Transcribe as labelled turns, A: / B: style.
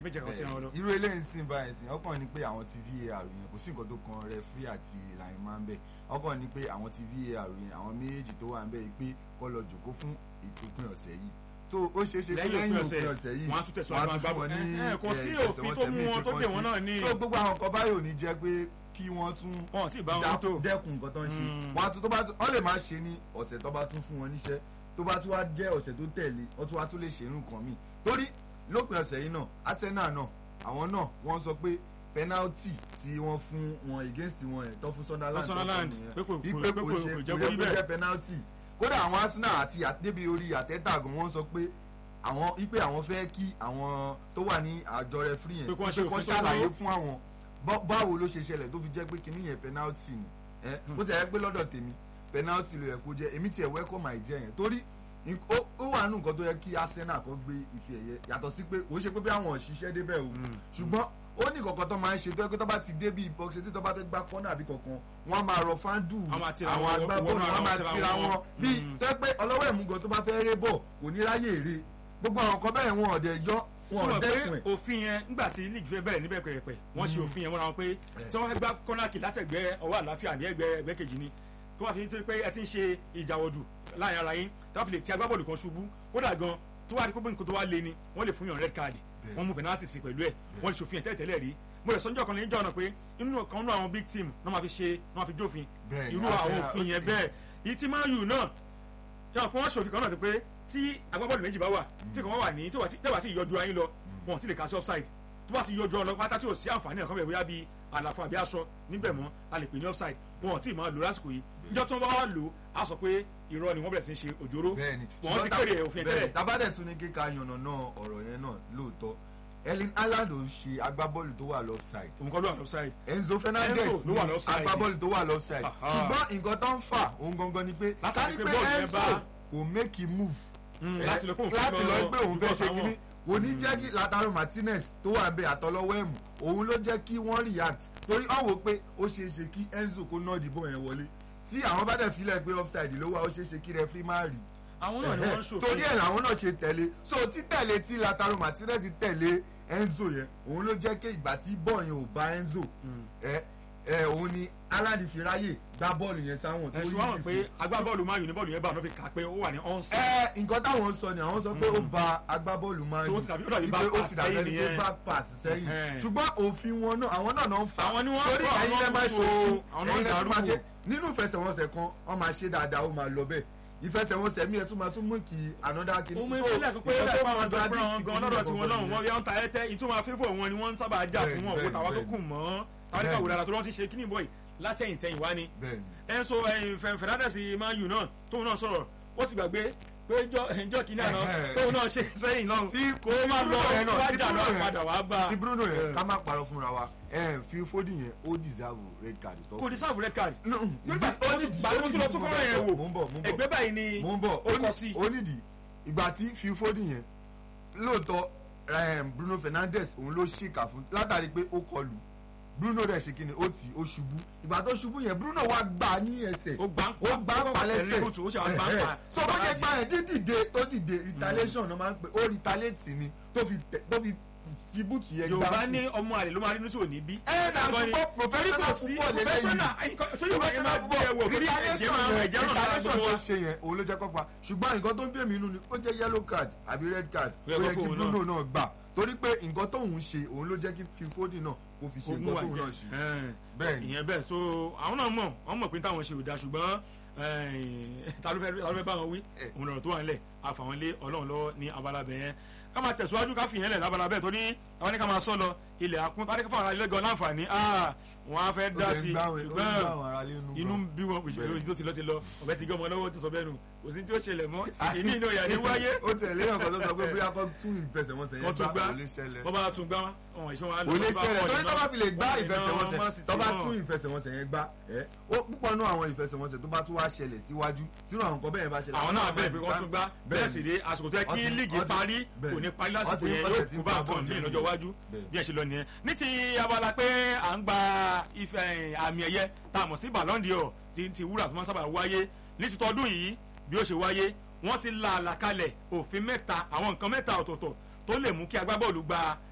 A: méje kan sí àwọn lọ.
B: irú eléyìí sìn báyìí sìn ọkàn ni pé àwọn ti VAR yẹn kò sí nǹkan tó kan referee àti line man bẹ́ẹ̀ ọkàn ni pé àwọn ti VAR yẹn àwọn méjèèjì tó wà ń bẹ́ẹ̀ pé kọ́ lọ jòkó fún ìpínpín ọ̀sẹ̀ yìí tó ó ṣeé ṣe pé
A: Lẹ́yìn
B: lẹ́yìn
A: òpin
B: òpin
A: ọ̀sẹ̀,
B: ọ̀sẹ̀ yìí
A: wọ́n á tún tẹ̀síwájú
B: wọ́n á
A: máa
B: tún fún wọn
A: gbá
B: ní
A: bọ́ọ̀lù. Ẹ, kò sí
B: ẹ,
A: òfin tó mú wọn tó dè wọ́n náà ní-
B: so gbogbo àwọn kan báyìí ò ní jẹ́ pé kí wọ́n tún
A: wọn ò tí ì bá wọn tó.
B: dẹ́kun nǹkan tó ń ṣe
A: Mm.
B: wọn á tún tó bá tún wọ́n lè má ṣe ní ọ̀sẹ̀ tó bá tún fún wọn níṣẹ́ tó bá tún wá jẹ́ ọ̀sẹ̀ tó tẹ̀lé wọ́n tún wá tún lè ṣe irú nǹkan míì torí lópin ọ̀sẹ̀ yìí náà Arsenal náà àwọn náà wọ́n sọ pé penalty tí wọ́n fún wọn against wọn ẹ̀ tó fún Sunderland tó
A: Sunderland,
B: fún nìyẹn.
A: pé kò-
B: Wípé
A: pé kò-
B: kò
A: kò
B: ṣe
A: jẹ́
B: kò
A: kó rí
B: yẹ kó
A: bẹ́ẹ̀.
B: jẹ́ penalty kódà àwọn Arsenal àti débi orí àtẹ́tà gan wọ́n sọ pé àwọn wípé àwọn fẹ́ kí àwọn tó wà ní àjọ referee yẹn
A: Pé kí wọ́n ṣe
B: kó
A: òfin tó
B: ṣàlàyé
A: tó.
B: fún àwọn bá- báwo ló ṣe ṣẹlẹ̀ tó fi jẹ́ pé kinní yẹn penalty ni ẹ bó ti yẹ pé lọ́dọ̀ tèmi penalty ló yẹ kó jẹ́ èmi tiẹ̀ welcome àìjẹ́ yẹn torí nk- ó ó wà nù nǹkan tó yẹ kí Arsenal kó gbé ife ẹ̀yẹ yàtọ̀ sí pé kò ṣe pé bí àwọn òṣìṣẹ́ débẹ̀ o ṣùgbọ́n ó ní kọ̀ọ̀kan tó máa ń ṣe tó yẹ pé tó bá ti dé bí box tí tó bá fẹ́ gbá kọ́nà àbí kọ̀ọ̀kan wọ́n á máa rọ fáńdù
A: Wọ́n máa tira
B: àwọn
A: wọn,
B: agbábọ́ọ̀lù
A: wọnú ara
B: wọ́n máa
A: wọn síra
B: tira
A: wọn.
B: wọn bí
A: Mm.
B: tó yẹ pé ọlọ́wọ́ ẹ̀múgan tó bá fẹ́ ré bọ̀ kò ní ráyè ré gbogbo àwọn kan bẹ́ẹ̀ wọn ọ̀dẹ̀ yọ wọn
A: sọ
B: ọ̀dẹ́kùn
A: pé
B: ẹ̀
A: òfin yẹn nígbà tí league fẹ́ bẹ̀rẹ̀ níbẹ̀ pẹ̀rẹ̀pẹ̀ wọ́n ṣe òfin yẹn wọ́n ra wọn pé tí wọ́n fẹ́ gbá kọ́nàkì látẹ̀gbẹ́ ọwọ́ àlàáfíà ní ẹgbẹ́ ẹgbẹ́ kejì ni tó wà fi nítorí pé ẹ ti ń ṣe ìjàwọ̀dù láàrin ara yín tí wọ́n fi lè ti agbábọ́ọ̀lù kan ṣubú kódà gan tó wà ní pé nǹkan tó wá lé ni wọ́n lè fún yàn red card
B: Bẹ́ẹ̀.
A: wọ́n mú penalty sí pẹ̀lú ẹ̀ wọ́n lè ṣòfin ẹ̀ tẹ́lẹ̀ rí mo rẹ̀ sọ́njọ́ kan ní ìjọ náà pé inú kan nínú àwọn big team náà máa fi ṣe náà máa fi jófin
B: Bẹ́ẹ̀ ni,
A: irú àwọn
B: Arsenal-
A: òfin yẹn bẹ́ẹ̀ ìyí tí Man U náà yàrá pé wọ́n ṣòfin kan náà ti pé tí agbábọ́ọ̀lù méjì bá wà tí kan wà ní tí wà tí ìyọjú ayé lọ wọn ò tí lè kà sí offside tó bá ti yọjú ọ lọ pátá tí ò sí àǹfààní ẹ̀kọ́ bẹ̀ bóyá bíi àlàfo àbí aṣọ níbẹ̀ mọ́ a lè pè ní offside wọn ò tí ì máa lò lásìkò yìí níjọ́ tí wọ́n bá wà lò á sọ pé irọ́ ni wọ́n bẹ̀rẹ̀ sí í ṣe òjòrò
B: bẹ́ẹ̀ni
A: wọ́n ti kéde òfin tẹ́lẹ̀
B: tabadẹ tún ní kíka yànnà náà ọ̀rọ̀ yẹn náà lóòótọ́ Erling Haaland ò ń ṣe agbábọ́ọ̀lù tó wà lọ́fṣáìd
A: òun kọ́ ló wà offside
B: Enzo Fernandez
A: Enzo ló wà
B: ní
A: lọ́fṣáìdì.
B: agbábọ́ọ̀lù tó wà lọ́fṣáìd
A: Aha.
B: ṣùgbọ́n nǹkan tó ń fà òun gangan ni pé
A: Látàrí
B: kárí
A: pé
B: pé
A: bọ́ọ̀lù yẹn
B: Enzo
A: bá-
B: kò make him move
A: Mm,
B: Eh,
A: láti lọ pé òun fẹ́
B: láti lọ pé òun fẹ́
A: jùbọ́
B: ṣe
A: sáwọn.
B: kínní kò ní jẹ́ kí Lautaro Martinez tó wà bẹ́ẹ̀ àtọlọ́wọ́ ẹ̀mú òun ló jẹ́ kí wọ́n react torí ó wò pé ó ṣeé ṣe kí Enzo kó náà dìbò yẹn wọlé tí àwọn bá dẹ̀ filẹ̀ pé offside ló wà ó ṣeé ṣe kí referee má rí
A: àwọn náà ni wọ́n ń ṣòfin
B: torí ẹ̀ làwọn náà ṣe tẹ̀lé so títẹ̀lé tí Lautaro Martinez tẹ̀lé Enzo yẹn òun ló jẹ́ kí ìgbà tí bọ́ọ̀ yẹn ò bá Enzo ẹ ẹ òun ni Haaland fi ráyè gbá bọ́ọ̀lù yẹn sáwọn tó
A: ẹ̀sùn
B: yí
A: wọn
B: ìfẹ́.
A: pé agbábọ́ọ̀lù Man U ní bọ́ọ̀lù yẹn bá wọn fi kà pé ó wà ní onside
B: ẹ nǹkan táwọn sọ ni àwọn sọ pé ó ba agbábọ́ọ̀lù máa ń
A: So ó ti dàbí- ó dàbí
B: wípé
A: back
B: ó
A: pass
B: ti dàbí
A: sẹ́yìn
B: ẹni pé
A: nìyẹn.
B: back pass sẹ́yìn
A: Ẹhẹ́n.
B: ṣùgbọ́n òfin wọn náà àwọn náà náà ń fa
A: Àwọn ni wọ́n
B: torí
A: kọ́,
B: ẹ̀yin
A: àwọn
B: lẹ́ máa
A: fún
B: ṣe
A: o,
B: òfin
A: àwọn náà
B: ẹ̀yin lẹ́ tún máa
A: dàrú
B: ṣe
A: o.
B: nínú ìfẹsẹ̀wọnsẹ̀ kan wọ́n máa ṣe dáadáa ó máa lọ bẹ́ẹ̀ ìfẹsẹ̀wọnsẹ̀ mi ẹ̀ tún máa tún mú kí another kìíní
A: ó mú ìfilẹ̀ kó pé
B: nǹkan tó
A: lápá àwọn
B: contradict
A: àjọpọ̀ àwọn gan
B: kìíní
A: lọ́dọ̀ tí wọ́n
B: gangan
A: lọ́hùn wọ́n
B: nìyẹn.
A: bí wọ́n ta ẹ́tẹ́ ìtumọ̀ fífò wọn ni wọ́n ń sábà jà fún wọn
B: Bẹ́ẹ̀ni,
A: òkúta wa tó
B: bẹ́ẹ̀ni.
A: kù mọ́ táríkà wò dára tó wọ́n ti ṣe kíní bọ́ì látẹ̀yìn tẹ̀yìn wá ni
B: bẹ́ẹ̀ni
A: ẹnso Fernandes Man U náà tóun náà sọ̀rọ̀ ó sì gbàgbé pé jọ kìíní àná
B: Ẹ̀hẹ́.
A: tóun náà ṣe sẹ́yìn náà
B: tí
A: kó má lọ
B: Bruno yẹn náà, tí
A: wájà
B: Bruno
A: náà
B: yẹn-
A: padà wá bá
B: tí Bruno yẹn
A: Eh.
B: ká má parọ́ fúnra wa ẹ̀ fi Foden yẹn ó deserve red card tó
A: kò ní sáàbù red card
B: No,
A: nígbà
B: ó ní
A: gbà tó lọ tó fọ́nrán yẹn wò
B: mò ń bọ̀ mò ń bọ̀
A: ẹgbẹ́ báyìí ni
B: mò ń bọ̀
A: ó kọ sí
B: ó nídìí ìgbà tí Phil Foden yẹn lóòótọ́ um, Bruno Fernandes òun ló ṣèkà fún látàrí pé ó kọlù Bruno rẹ̀ ṣe kíni ó tì ó ṣubú ìgbà tó ṣubú yẹn Bruno wá gbà á ní ẹsẹ̀
A: ó gbà ń
B: ó gbà á pa lẹ́sẹ̀
A: ẹ̀rín bùtù ó ṣe àwọn gbà ń pa
B: so bó ṣe gbà yẹn dídìde tó dìde retaliation ló máa ń pè ó retaliate ni tó fi tẹ- tó fi fi bùtù yẹn gbà
A: yorùbá ní ọmọ àlè ló máa rí inú tí ò ní bí.
B: ẹ nà
A: Ẹ̀gbọ́n ni,
B: ṣùgbọ́n professional
A: torí
B: football
A: kò sí-
B: lélẹ́yìn
A: professional sójú ìwà yẹn máa gbé ẹ wò torí ẹ̀jẹ̀ máa ẹ̀jẹ̀ náà lára
B: retaliation
A: gbogbo
B: tó
A: wa.
B: ṣe yẹn òun ló jẹ́ kó fa ṣùgbọ́n nǹkan tó ń bí èmi inú ni ó jẹ́ yellow card àbí red card
A: Ó yẹ
B: ó
A: kó
B: yẹ kí
A: fóun
B: Bruno náà gbà torí pé nǹkan tóun ṣe òun ló jẹ́ kí Phil Foden náà kó fi ṣe
A: ogun
B: nǹkan
A: wa
B: tóun
A: jẹ
B: náà ṣe. Bẹ́ẹ̀ ni.
A: ìyẹn bẹ́ẹ̀ so àwọn náà mọ̀ wọ́n mọ̀ pé táwọn ṣe ò da ṣùgbọ́n ta ló fẹ́ ta ló fẹ́ bá wọn wí
B: Eh.
A: òun lọ̀rọ̀ tó wà nílẹ̀ àfàwọn lé Ọlọ́run lọ́wọ́ ní abala bẹ̀ yẹn ká máa tẹ̀síwájú ká fìyẹn lẹ̀ lábala bẹ́ẹ̀ torí àwọn ní ká máa sọ lọ ilẹ̀ àkún tá a ní ká fún àwọn ilé gan láǹfààní ah wọn á fẹ́ dá sí i ṣùgbọ́n inú ń bí wọn
B: Bẹ́ẹ̀.
A: òṣèlú tó ti lọ ti lọ ọ̀bẹ ti gé ọmọ lọ́wọ́ ti sọ bẹ́ẹ̀ nù kò sí tí ó ṣẹlẹ̀ mọ́ ìní ìní òyà ní wáyé
B: ó tẹ̀lé ọ̀kan tó sọ pé bóyá kó tún ìfẹsẹ̀wọnsẹ̀
A: wọ́n
B: yẹn
A: tún
B: gbá
A: gbá
B: kò lè ṣẹlẹ̀
A: wọ́n bá tún gbá wọn ìṣe wọn á lọ
B: kò lè
A: bá
B: ṣẹlẹ̀
A: bọ́ọ̀lù
B: torí tó
A: náà.
B: bá fi lè gbá
A: Wọ́n lè ná Man
B: ìfẹsẹ̀wọnsẹ̀
A: City
B: tó bá
A: náà.
B: tún ìfẹsẹ̀wọnsẹ̀ yẹn gbá ẹ ó púpọ̀ nú àwọn ìfẹsẹ̀wọnsẹ̀ tó bá tún wá ṣẹlẹ̀ síwájú tírú àwọn nǹkan bẹ́ẹ̀ bá ṣẹlẹ̀
A: àwọn náà bẹ̀rẹ̀ pé wọ́n tún gbá bẹ́ẹ̀ sì rí àsìkò tó yẹ kí
B: Ọtí-
A: líìgì
B: ọtí-
A: parí
B: bẹ́ẹ̀.
A: kò ní parí lásìkò
B: Ọtí
A: yẹn
B: ọ̀sẹ̀
A: yóò
B: tí
A: kú
B: ń
A: bá
B: pa
A: nǹkan
B: bọ́ọ̀lù
A: míì
B: jẹ́
A: lọ́jọ́ iwájú
B: bẹ́ẹ̀.
A: bí ẹ ṣe lọ nìyẹn ní ti abala pé à ń gba ife ẹ̀, àmì ẹ̀yẹ tá a mọ̀ sí Ballon d'Or ti ti wúrà tó máa ń sábà wáyé ní ti tọdún yìí bí ó ṣe wáyé wọ́n ti la àlàkalẹ̀ òfin mẹ́ta àwọn nǹkan mẹ́ta ọ̀tọ̀ọ̀tọ̀ tó lè mú kí agbábọ́ọ̀lù gba